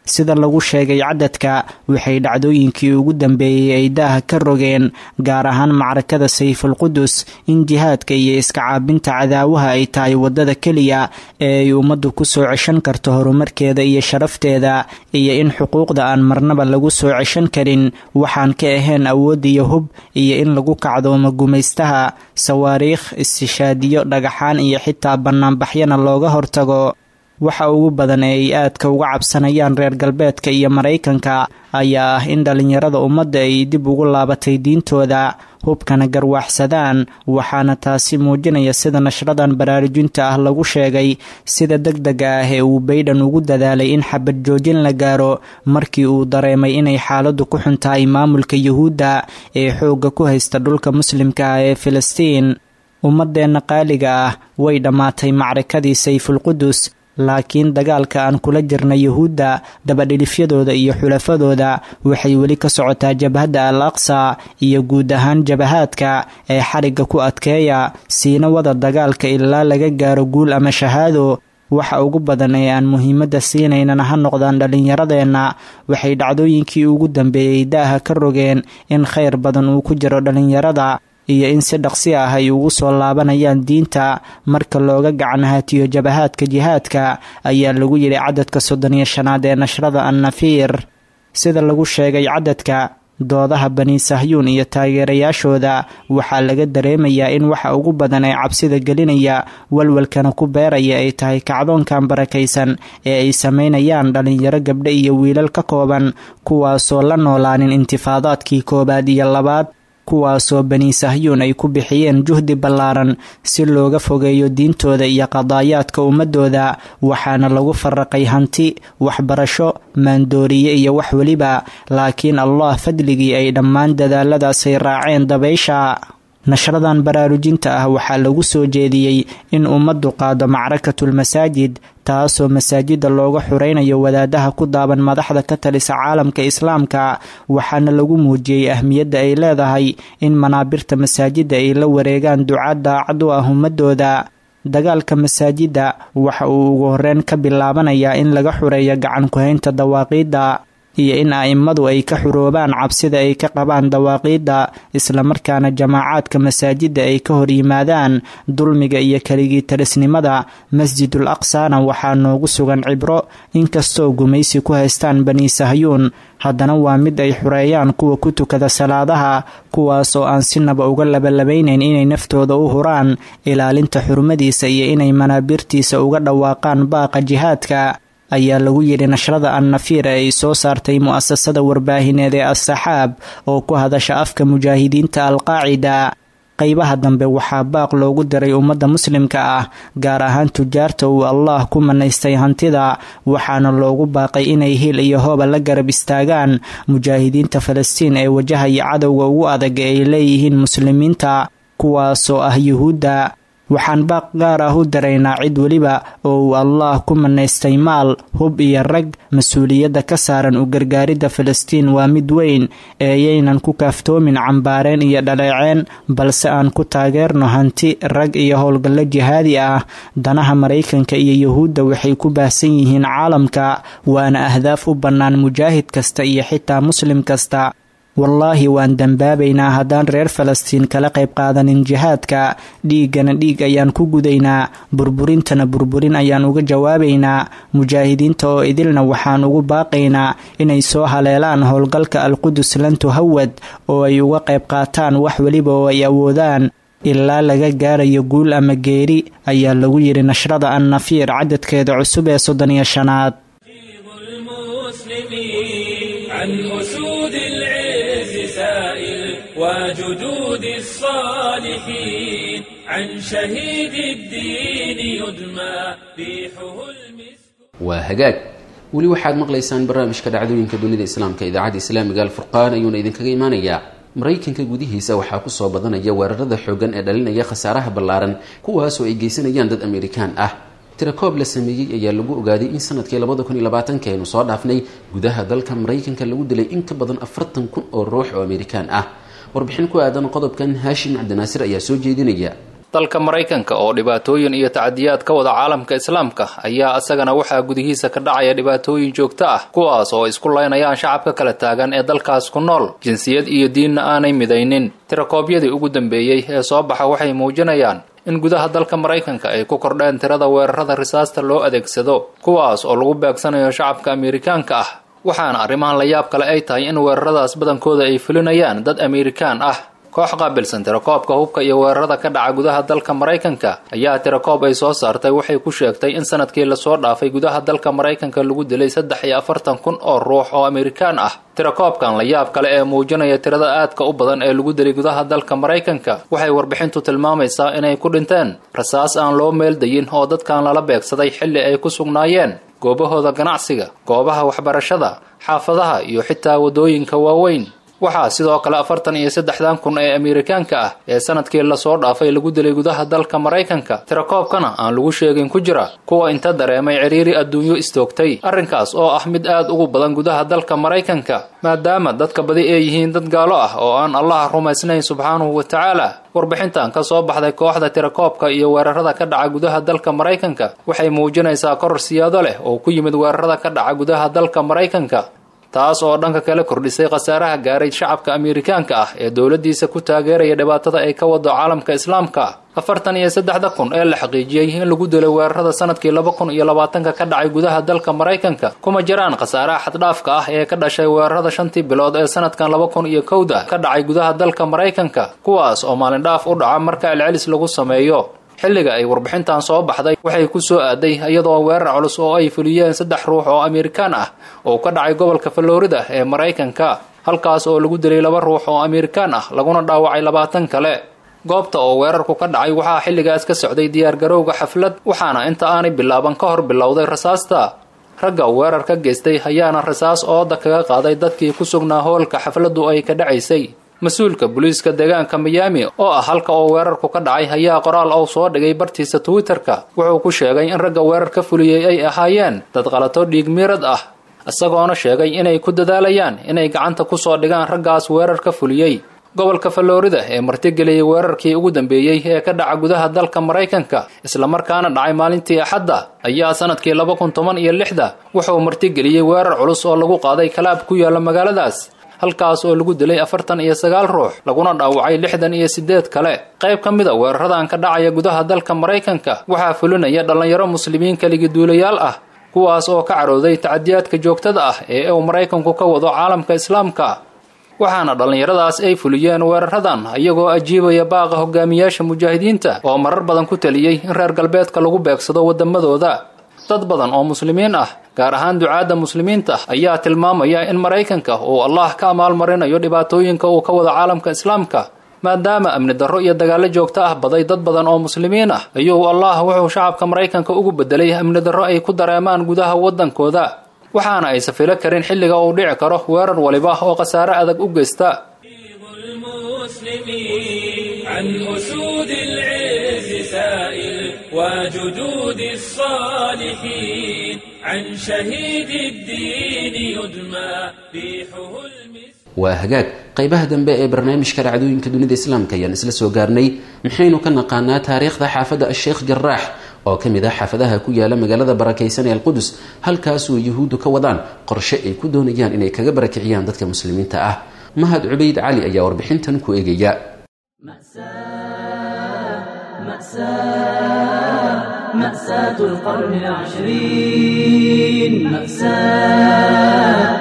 S7: sida lagu sheegay cadadka waxay dhacdooyinkii ugu dambeeyey ay daaha ka rogeen gaar ahaan macrakada sayfulqudus in jihaadka iyo iska caabinta cadaawaha ay tahay waddada keliya ee ay ummaddu ku soo ceshan karto horumarkeeda iyo sharafteeda iyo in xuquuqda aan marnaba lagu soo ceshan karin waxaan ka ahayn awood iyo hub iyo in lagu kacdoomo gumaystaha sawaariikh istishaadiyo dhagaxaan iyo xitaa bannaanbaxyana looga hortago waxa ugu badan ee ay aadka uga cabsanayaan reer galbeedka iyo maraykanka ayaa ah in dhallinyarada ummadda ay dib ugu laabatay diintooda hubkana garwaaxsadaan waxaana taasi muujinaya sida nashradan baraarujinta ah lagu sheegay sida deg dega ah ee uu baydhan ugu dadaalay in xabad joojin la gaaro markii uu dareemay inay xaaladdu ku xun tahay maamulka yuhuudda ee xoogga ku haysta dhulka muslimka ah ee filistiin ummadeenna qaaliga ah way dhammaatay macrakadii sayfulqudus laakiin dagaalka aan kula jirna yuhuudda dabadhilifyadooda iyo xulafadooda waxay weli ka socotaa jabhadda al aqsa iyo guud ahaan jabahaadka ee xarigga ku adkeeya siina wada dagaalka ilaa laga gaaro guul ama shahaado waxa ugu badan ee aan muhiimadda siinaynana ha noqdaan dhallinyaradeenna waxay dhacdooyinkii ugu dambeeyey daaha ka rogeen in khayr badan uu ku jiro dhallinyarada iyo in si dhaqsi ah ay ugu soo laabanayaan diinta marka looga gacan hatiyo jabahaadka jihaadka ayaa lagu yidhi cadadka soddon iyo shanaad ee nashrada annafiir sida lagu sheegay cadadka doodaha bani sahyuun iyo taageerayaashooda waxaa laga dareemayaa in waxa ugu badan ee cabsida gelinaya walwalkana ku beeraya ay tahay kacdoonkan barakaysan ee ay samaynayaan dhallinyaro gabdho iyo wiilal ka kooban kuwaasoo la noolaanin intifaadaadkii koowaad iyo labaad kuwaasoo bani sahyuun ay ku bixiyeen juhdi ballaaran si looga fogeeyo diintooda iyo qadaayaadka ummadooda waxaana lagu faraqay hanti waxbarasho maandooriye iyo wax weliba laakiin allah fadligii ay dhammaan dadaaladaasay raaceen dabaysha nashradan baraarujinta ah waxaa lagu soo jeediyey in ummaddu qaado macrakatulmasaajid taasoo masaajida looga xuraynayo wadaadaha ku daaban madaxda ka talisa caalamka islaamka waxaana lagu muujiyey ahmiyadda ay leedahay in manaabirta masaajidda ay la wareegaan ducaad daacad u ah ummadooda dagaalka masaajidda waxa uu ugu horeyn ka bilaabanayaa in laga xureeyo gacan ku-haynta dawaaqiidda iyo in a'immadu ay ka xuroobaan cabsida ay ka qabaan dawaaqiidda islamarkaana jamaacaadka masaajidda ay ka hor yimaadaan dulmiga iyo keligii talisnimada masjidul aqsana waxaa noogu sugan cibro inkastoo gumaysi ku haystaan bani sahyuun haddana waa mid ay xureeyaan kuwa ku tukada salaadaha kuwaas oo aan sinaba uga labalabaynayn inay naftooda u huraan ilaalinta xurmadiisa iyo inay manaabirtiisa uga dhawaaqaan baaqa jihaadka ayaa lagu yidhi nashrada annafiir ee ay soo saartay mu'asasada warbaahineed ee as-saxaab oo ku hadasha afka mujaahidiinta alqaacida qaybaha dambe waxaa baaq loogu diray ummadda muslimka ah gaar ahaan tujaarta uu allah ku manaystay hantida waxaana loogu baaqay inay hil iyo hooba la garab istaagaan mujaahidiinta falastiin ee wajahaya cadowga ugu adag ee ay leeyihiin muslimiinta kuwaasoo ah yuhuudda waxaan baaq gaar ah u daraynaa cid weliba oo uu allah ku manaystay maal hub iyo rag mas-uuliyadda ka saaran u gargaaridda falastiin waa mid weyn eeyaynan ku kaaftoomin cambaareen iyo dhaleeceen balse aan ku taageerno hanti rag iyo howlgallo jihaadi ah danaha maraykanka iyo yuhuudda waxay ku baahsan yihiin caalamka waana ahdaaf u bannaan mujaahid kasta iyo xitaa muslim kasta wallaahi waan dembaabaynaa haddaan reer falastiin kala qayb qaadanin jihaadka dhiiggana dhiig ayaan ku gudaynaa burburintana burburin ayaan uga jawaabaynaa mujaahidiinta oo idilna waxaan ugu baaqaynaa inay soo haleelaan howlgalka alqudus lantuhawad oo ay uga qayb qaataan wax weliba oo ay awoodaan ilaa laga gaarayo guul ama geeri ayaa lagu yidhi nashrada annafiir cadadkeeda cusub ee soddon iyo shanaad
S1: وجدود الصالحين عن شهيد الدين يدمى ريحه المسك
S2: waa hagaag weli waxaad maqlaysaan barnaamijka dhacdooyinka dunida islaamka idaacadda islaamiga alfurqaan ayuuna idinkaga imaanayaa maraykanka gudihiisa waxaa kusoo badanaya weerarada xoogan ee dhalinaya khasaaraha ballaaran kuwaasoo ay geysanayaan dad amerikaan ah tirakoob la sameeyey ayaa lagu ogaaday in sanadkii labada kun iyo labaatanka aynu soo dhaafnay gudaha dalka maraykanka lagu dilay in ka badan afartan kun oo ruux oo amerikaan ah warbixin ku aadan qodobkan haashim cabdinaasir ayaa soo jeedinaya
S8: dalka maraykanka oo dhibaatooyin iyo tacadiyaad ka wada caalamka islaamka ayaa isagana waxaa gudihiisa ka dhacaya dhibaatooyin joogto ah kuwaas oo isku laynayaan shacabka kala taagan ee dalkaas ku nool jinsiyad iyo diinna aanay midaynin tirakoobyadii ugu dambeeyey ee soo baxa waxay muujinayaan in gudaha dalka maraykanka ay ku kordheen tirada weerarada risaasta loo adeegsado kuwaas oo lagu beegsanayo shacabka amerikaanka ah waxaana arrimahan la yaab kale ay tahay in weeraradaas badankooda ay fulinayaan dad amerikaan ah koox qaabilsan tirakoobka hubka iyo weerarada ka dhaca gudaha dalka maraykanka ayaa tirakoob ay soo saartay waxay ku sheegtay in sanadkii lasoo dhaafay gudaha dalka maraykanka lagu dilay saddex iyo afartan kun oo ruux oo amerikaan ah tirakoobkan la yaab kale ee muujinaya tirada aadka u badan ee lagu dilay gudaha dalka maraykanka waxay warbixintu tilmaamaysaa inay ku dhinteen rasaas aan loo meeldayin oo dadkan lala beegsaday xilli ay ku sugnaayeen goobahooda ganacsiga goobaha waxbarashada xaafadaha iyo xitaa waddooyinka waaweyn waxaa sidoo kale afartan iyo saddexdan kun ee amerikaanka ah ee sanadkii lasoo dhaafay lagu dilay gudaha dalka maraykanka tirakoobkana aan lagu sheegin ku jira kuwa inta dareemay ciriiri adduunyo istoogtay arrinkaas oo ah mid aad ugu badan gudaha dalka maraykanka maadaama dadka badi ay yihiin dad gaalo ah oo aan allaha rumaysnayn subxaanahu wa tacaala warbixintan ka soo baxday kooxda tirakoobka iyo weerarada ka dhaca gudaha dalka maraykanka waxay muujinaysaa koror siyaado leh oo ku yimid weerarada ka dhaca gudaha dalka maraykanka taas oo dhanka kale kordhisay khasaaraha gaaray shacabka amerikaanka ah ee dowladdiisa ku taageeraya dhibaatada ay ka wado caalamka islaamka afartan iyo saddexda kun ee la xaqiijiyey in lagu dilay weerarada sanadkii laba kun iyo labaatanka ka dhacay gudaha dalka maraykanka kuma jiraan khasaaraha xaddhaafka ah ee ka dhashay weerarada shantii bilood ee sanadkan laba kun iyo kowda ka dhacay gudaha dalka maraykanka kuwaas oo maalindhaaf u dhaca marka celcelis lagu sameeyo xilliga ay warbixintan soo baxday waxay ku soo aaday iyadoo weerar culus oo ay fuliyeen saddex ruux oo amerikaan ah oo ka dhacay gobolka florida ee maraykanka halkaas oo lagu dilay laba ruux oo amerikaan ah laguna dhaawacay labaatan kale goobta oo weerarku ka dhacay waxaa xilligaas ka socday diyaargarowga xaflad waxaana inta aanay bilaaban ka hor bilowday rasaasta ragga weerar ka geystay ayaana rasaas ooda kaga qaaday dadkii ku sugnaa hoolka xafladdu ay ka dhacaysay mas-uulka booliiska deegaanka miyaami oo ah halka oo weerarku ka dhacay ayaa qoraal ou soo dhigay bartiisa twitter-ka wuxuu ku sheegay in ragga weerar ka fuliyey ay ahaayeen dad qalato dhiig miirad ah isagoona sheegay inay ku dadaalayaan inay gacanta ku soo dhigaan raggaas weerar ka fuliyey gobolka florida ee martigeliyey weerarkii ugu dambeeyey ee ka dhaca gudaha dalka maraykanka islamarkaana dhacay maalintii axadda ayaa sanadkii laba kun toban iyo lixda wuxuu martigeliyey weerar culus oo lagu qaaday kalaab ku yaalla magaaladaas halkaas oo lagu dilay afartan iyo sagaal ruux laguna dhaawacay lixdan iyo siddeed kale qayb ka mida weeraradan ka dhacaya gudaha dalka maraykanka waxaa fulinaya dhallinyaro muslimiin keligiduulayaal ah kuwaas oo ka carooday tacadiyaadka joogtada ah ee uu maraykanku ka wado caalamka islaamka waxaana dhallinyaradaas ay fuliyeen weeraradan iyagoo ajiibaya baaqa hogaamiyaasha mujaahidiinta oo marar badan ku taliyey in reer galbeedka lagu beegsado waddamadooda dad badan oo muslimiin ah gaar ahaan ducaadda muslimiinta ayaa tilmaamaya in maraykanka uu allah ka amaalmarinayo dhibaatooyinka uu ka wado caalamka islaamka maadaama amni darro iyo dagaallo joogto ah baday dad badan oo muslimiin ah ayuu allah wuxuu shacabka maraykanka ugu bedelay amni darro ay ku dareemaan gudaha waddankooda waxaana aysa filo karin xilliga uu dhici karo weerar waliba oo khasaare adag u geysta
S1: عن أسود العز سائل وجدود الصالحين عن شهيد الدين يدمى ريحه المسك
S2: waa hagaag qaybaha dambe ee barnaamijka dhacdooyinka dunida islaamka ayaan isla soo gaarnay maxaynu ka naqaanaa taariikhda xaafadda asheekh jaraax oo ka mid ah xaafadaha ku yaala magaalada barakaysan ee alqudus halkaasoo yuhuuddu ka wadaan qorshe ay ku doonayaan inay kaga barakiciyaan dadka muslimiinta ah mahad cubayd cali ayaa warbixintan ku eegaya
S9: مأساة القرن العشرين مأساة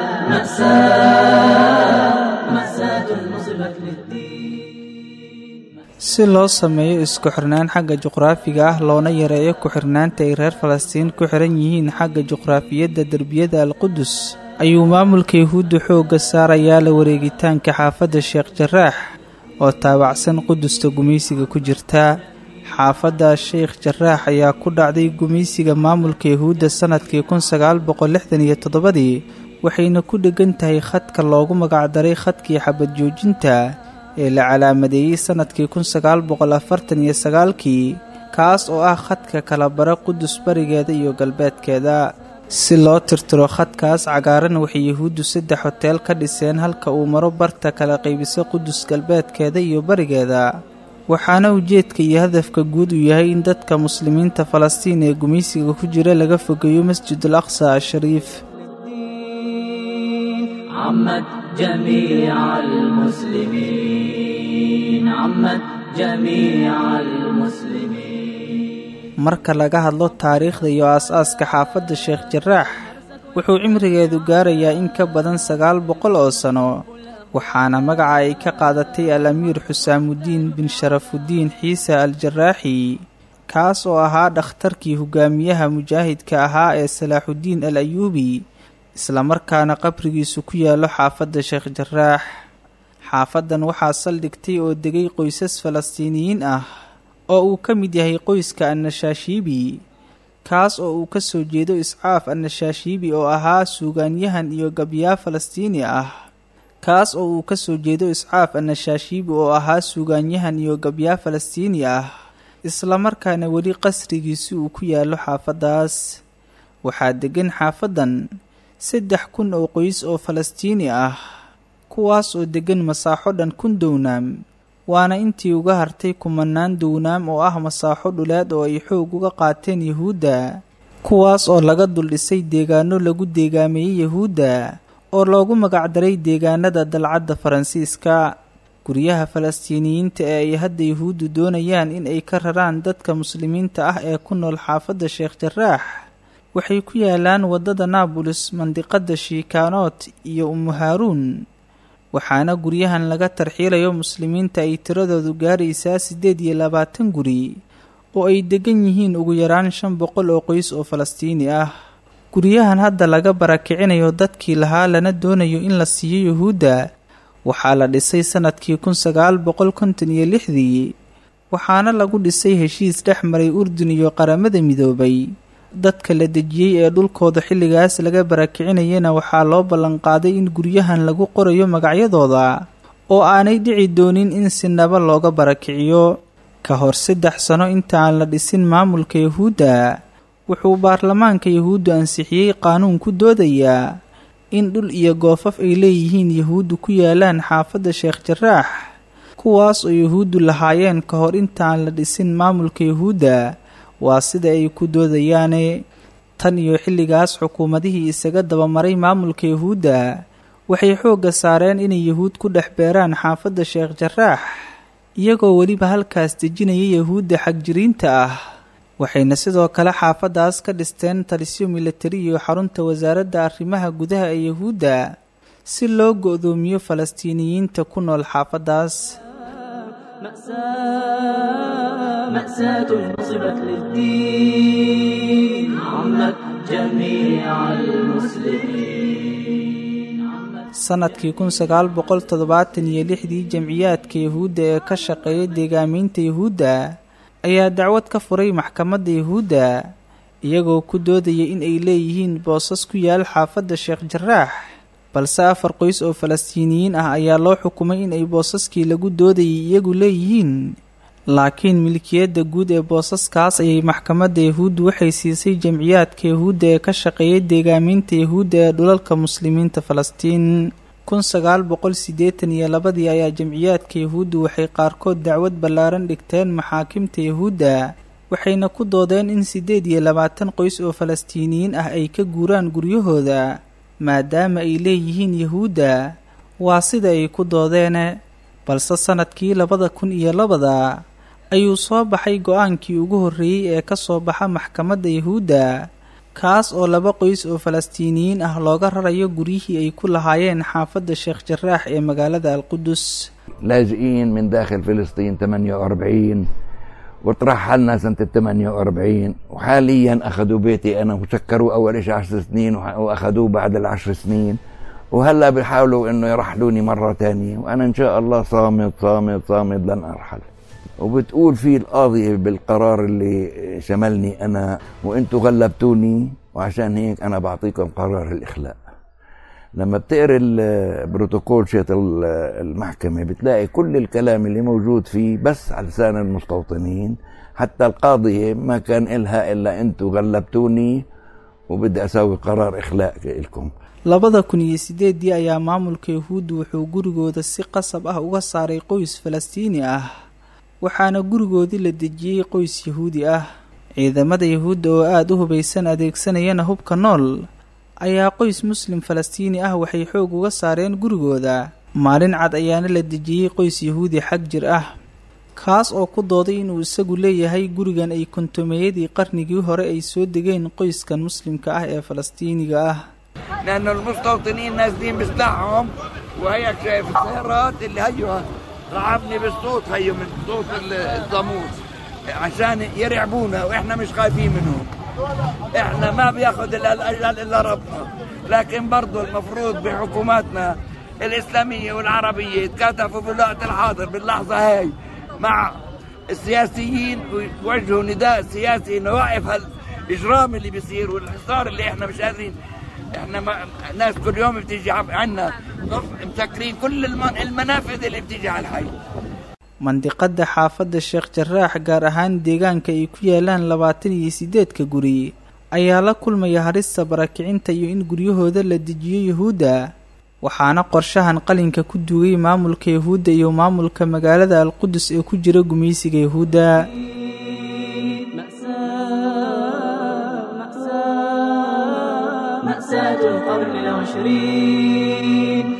S9: مأساة مأساة نصبت للدين
S10: si loo sameeyo isku xirnaan xagga juqraafiga ah loona yareeyo ku-xirnaanta ay reer falastiin ku xiran yihiin xagga juqraafiyadda derbiyada alqudus ayuu maamulka yuhuudda xoogga saarayaa la wareegitaanka xaafadda sheekh jaraax oo taabacsan qudusta gumaysiga ku jirta xaafadda sheekh jaraax ayaa ku dhacday gumaysiga maamulka yuhuudda sannadkii kun sagaal boqol lixdan iyo toddobadii waxayna ku dheggan tahay khadka loogu magacdaray khadkii xabad joojinta ee la calaamadeeyey sannadkii kun sagaal boqol afartan iyo sagaalkii kaas oo ah khadka kala bara qudus barigeeda iyo galbeedkeeda si loo tirtiro khadkaas cagaaran waxay yuhuuddu saddex hoteel ka dhiseen halka uu maro barta kala qaybisa qudus galbeedkeeda iyo barigeeda waxaana ujeedka iyo hadafka guud uu yahay in dadka muslimiinta falastiin ee gumaysiga ku jira laga fogeeyo masjidul aqsa ashariif
S9: عمت جميع المسلمين عمت جميع المسلمين
S10: marka laga hadlo taariikhda iyo aas-aaska xaafadda sheekh jaraax wuxuu cimrigeedu gaarayaa in ka badan sagaal boqol oo sano waxaana magaca ay ka qaadatay al amiir xusaamudiin bin sharafudiin xiise al jaraaxi kaas oo ahaa dhakhtarkii hogaamiyaha mujaahidka ahaa ee salaaxudiin al ayuubi islamarkaana qabrigiisu ku yaallo xaafadda sheekh jaraax xaafaddan waxaa saldhigtay oo degay qoysas falastiiniyiin ah oo uu ka mid yahay qoyska annashaashiibi kaas oo uu ka soo jeedo iscaaf annashaashiibi oo ahaa suugaanyahan iyo gabyaa falastiini ah kaas oo uu ka soo jeedo iscaaf annashaashiibi oo ahaa suugaanyahan iyo gabyaa falastiini ah islamarkaana weli qasrigiisi uu ku yaallo xaafaddaas waxaa deggan xaafaddan saddex kun oo qoys oo falastiini ah kuwaas oo deggan masaaxo dhan kun downaam waana intii uga hartay kumanaan downaam oo ah masaaxo dhuleed oo ay xoog uga qaateen yahuudda kuwaas oo laga dul dhisay deegaano lagu deegaameeyey yahuudda oo loogu magacdaray deegaanada dalcadda faransiiska guryaha falastiiniyiinta ee ay hadda yahuuddu doonayaan in ay ka raraan dadka muslimiinta ah ee ku nool xaafadda sheekh jaraax waxay ku yaalaan waddada naabulis mandiqadda shiikaanoot iyo umu haaruun waxaana guryahan laga tarxiilayo muslimiinta ay tiradoodu gaaraysaa siddeed iyo labaatan guri oo ay deggan yihiin ugu yaraan shan boqol oo qoys oo falastiini ah guryahan hadda laga barakicinayo dadkii lahaa lana doonayo in la siiyo yuhuudda waxaa la dhisay sannadkii kun sagaal boqol konton iyo lixdii waxaana lagu dhisay heshiis dhex maray urdun iyo qaramada midoobay dadka la dejiyey ee dhulkooda xilligaas laga barakicinayana waxaa loo ballanqaaday in guryahan lagu qorayo magacyadooda oo aanay dhici doonin in sinaba looga barakiciyo ka hor saddex sano inta aan la dhisin maamulka yahuudda wuxuu baarlamaanka yahuuddu ansixiyey qaanuun ku doodayaa in dhul iyo goofaf ay leeyihiin yahuuddu ku yaalaan xaafadda sheekh jaraax kuwaas oo yahuuddu lahaayeen ka hor inta aan la dhisin maamulka yahuudda waa sida ay ku doodayaane tan iyo xilligaas xukuumadihii isaga dabamaray maamulka yahuudda waxay xoogga saareen inay yahuud ku dhex beeraan xaafadda sheekh jaraax iyagoo weliba halkaas dejinaya yahuudda xagjiriinta ah waxayna sidoo kale xaafaddaas ka dhisteen talisyo militari iyo xarunta wasaaradda arrimaha gudaha ee yahuudda si loo go-doomiyo falastiiniyiinta ku nool xaafaddaas
S9: مأساة مأساة نصبت للدين عمت جميع المسلمين
S10: sanadkii kun sagaal boqol toddobaatan iyo lixdii jamciyaadka yahuudda ee ka shaqeeya deegaameynta yahuudda ayaa dacwad ka furay maxkamadda yahuudda iyagoo ku doodaya in ay leeyihiin boosas ku yaal xaafadda sheekh jaraax balse afar qoys oo falastiiniyiin ah ayaa loo xukumay in ay boosaskii lagu doodayay iyagu leeyihiin laakiin milkiyadda guud ee boosaskaas ayay maxkamadda yahuuddu waxay siisay jamciyaadka yahuudda ee ka shaqeeya deegaameynta yahuudda ee dhulalka muslimiinta falastiin kun sagaal boqol siddeetan iyo labadii ayaa jamciyaadka yahuuddu waxay qaarkood dacwad ballaaran dhigteen maxaakimta yahuudda waxayna ku doodeen in siddeed iyo labaatan qoys oo falastiiniyiin ah ay ka guuraan guryahooda maadaama ay leeyihiin yahuudda waa sida ay ku doodeene balse sannadkii labada kun iyo labada ayuu soo baxay go-aankii ugu horreeyey ee ka soo baxa maxkamadda yahuudda kaas oo laba qoys oo falastiiniyiin ah looga rarayo guryihii ay ku lahaayeen xaafadda sheekh jaraax ee magaalada alqudus
S11: لاجئين من داخل فلسطين 48 وترحلنا سنة 48 وحاليا أخذوا بيتي أنا وسكروا أول شيء 10 سنين وأخذوه بعد العشر سنين وهلا بيحاولوا انه يرحلوني مرة تانية وانا ان شاء الله صامد صامد صامد لن ارحل وبتقول في القاضية بالقرار اللي شملني انا وانتوا غلبتوني وعشان هيك انا بعطيكم قرار الاخلاء لما بتقرا البروتوكول شيت المحكمة بتلاقي كل الكلام اللي موجود فيه بس على لسان المستوطنين حتى القاضية ما كان إلها إلا أنتوا غلبتوني وبدي أسوي قرار إخلاء لكم
S10: labada kun iyo sideedii ayaa maamulka yahuuddu wuxuu gurigooda si qasab ah uga saaray qoys falastiini ah waxaana gurigoodii la dejiyey qoys yahuudi ah ciidamada yahuudda oo aada u hubaysan adeegsanayana hubka nool ayaa qoys muslim falastiini ah waxay xoog uga saareen gurigooda maalin cad ayaana la dejiyey qoys yahuudi xag jir ah kaas oo ku dooday inuu isagu leeyahay gurigan ay kontomeeyadii qarnigii hore ay soo degeen qoyskan muslimka ah ee falastiiniga ah
S11: لأن المستوطنين نازلين بسلاحهم وهيك شايف السيارات اللي هيو رعبني بالصوت هيو من صوت الضمور عشان يرعبونا واحنا مش خايفين منهم احنا ما بياخذ الا الاجل الا ربنا لكن برضو المفروض بحكوماتنا الاسلاميه والعربيه يتكاتفوا بالوقت الحاضر باللحظه هاي مع السياسيين ويوجهوا نداء سياسي انه يوقف هالاجرام اللي بيصير والحصار اللي احنا مش قادرين احنا ما ناس كل يوم بتيجي عنا مسكرين كل المنافذ اللي بتيجي على الحي
S10: mandiqada xaafadda sheekh jaraax gaar ahaan deegaanka ay ku yaalaan labaatan iyo sideedka guri ayaa la kulmaya harista barakicinta iyo in guryahooda la dejiyo yahuudda waxaana qorshahan qalinka ku duugay maamulka yahuudda iyo maamulka magaalada alqudus ee ku jira gumaysiga yahuudda
S9: مأساة القرن العشرين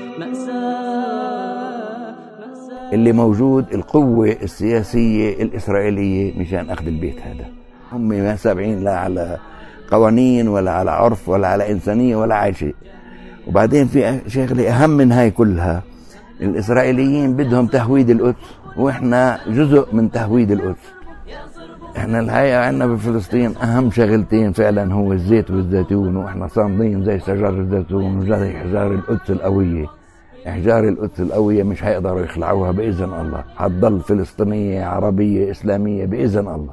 S11: اللي موجود القوة السياسية الإسرائيلية مشان أخذ البيت هذا هم ما سابعين لا على قوانين ولا على عرف ولا على إنسانية ولا على شيء وبعدين في شغلة أهم من هاي كلها الإسرائيليين بدهم تهويد القدس وإحنا جزء من تهويد القدس احنا الحقيقة عندنا بفلسطين أهم شغلتين فعلا هو الزيت والزيتون وإحنا صامدين زي شجر الزيتون وزي حجار القدس القوية احجار القدس القويه مش هيقدروا يخلعوها باذن الله هتضل فلسطينيه عربيه اسلاميه باذن الله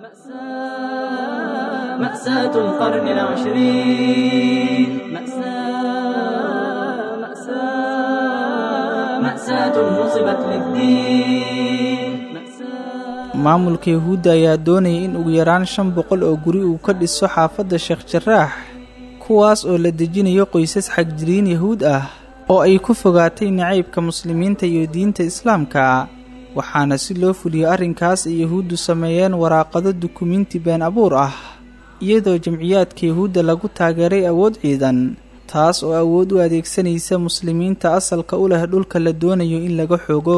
S9: مأساة القرن العشرين مأساة مأساة مأساة نصبت للدين
S10: maamulka yahuudda ayaa doonayay in ugu yaraan shan boqol oo guri uu ka dhiso xaafadda sheekh jaraax kuwaas oo la dejinayo qoysas xagjiriin yahuud ah oo ay ku fogaatay nacaybka muslimiinta iyo diinta islaamka waxaana si loo fuliyo arrinkaas ay yahuuddu sameeyeen waraaqado dukumiinti been abuur ah iyadoo jamciyaadka yahuudda lagu taageeray awood ciidan taas oo awood u adeegsanaysa muslimiinta asalka u leh dhulka la doonayo in laga xoogo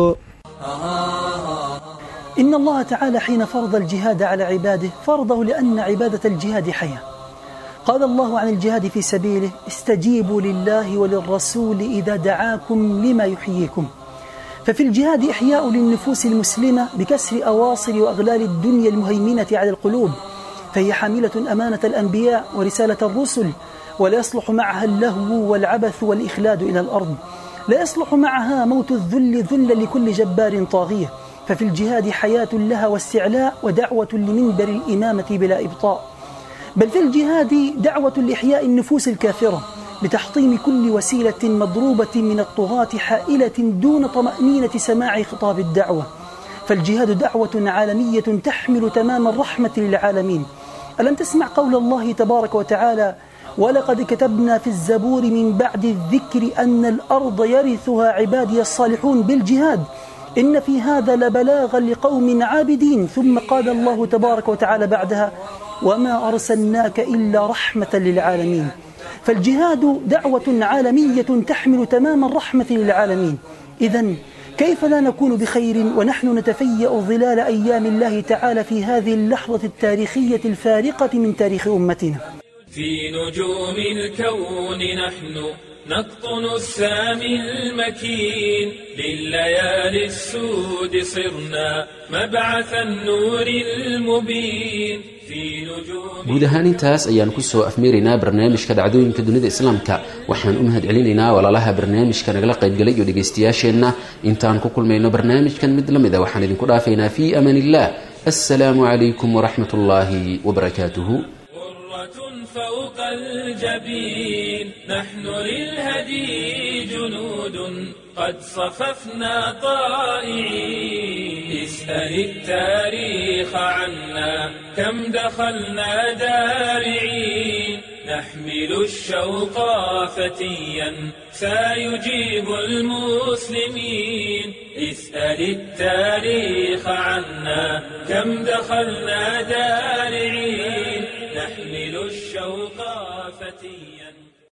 S12: إن الله تعالى حين فرض الجهاد على عباده فرضه لأن عبادة الجهاد حياة قال الله عن الجهاد في سبيله استجيبوا لله وللرسول إذا دعاكم لما يحييكم ففي الجهاد إحياء للنفوس المسلمة بكسر أواصر وأغلال الدنيا المهيمنة على القلوب فهي حاملة أمانة الأنبياء ورسالة الرسل ولا يصلح معها اللهو والعبث والإخلاد إلى الأرض لا يصلح معها موت الذل ذل لكل جبار طاغية ففي الجهاد حياة لها واستعلاء ودعوة لمنبر الإمامة بلا إبطاء بل في الجهاد دعوة لإحياء النفوس الكافرة بتحطيم كل وسيلة مضروبة من الطغاة حائلة دون طمأنينة سماع خطاب الدعوة فالجهاد دعوة عالمية تحمل تمام الرحمة للعالمين ألم تسمع قول الله تبارك وتعالى ولقد كتبنا في الزبور من بعد الذكر أن الأرض يرثها عبادي الصالحون بالجهاد إن في هذا لبلاغا لقوم عابدين ثم قال الله تبارك وتعالى بعدها وما أرسلناك إلا رحمة للعالمين فالجهاد دعوة عالمية تحمل تمام الرحمة للعالمين إذا كيف لا نكون بخير ونحن نتفيأ ظلال أيام الله تعالى في هذه اللحظة التاريخية الفارقة من تاريخ أمتنا
S1: في نجوم الكون نحن نقطن السامي المكين لليالي السود صرنا مبعث النور المبين في نجوم
S2: guud ahaan intaas ayaan kusoo afmeeraynaa barnaamijka dhacdooyinka dunida islaamka waxaan u mahad celinaynaa walaalaha barnaamijka nagala qaybgalay iyo dhegaystayaasheenna intaan ku kulmayno barnaamijkan mid la mid a waxaan idinku dhaafaynaa fii amaan illah assalaamu calaykum waraxmat ullaahi wabarakaatuhu
S1: فوق الجبين نحن للهدي جنود قد صففنا طائعين اسأل التاريخ عنا كم دخلنا دارعين نحمل الشوق فتيا سيجيب المسلمين اسأل التاريخ عنا كم دخلنا دارعين نحمل الشوق فتيا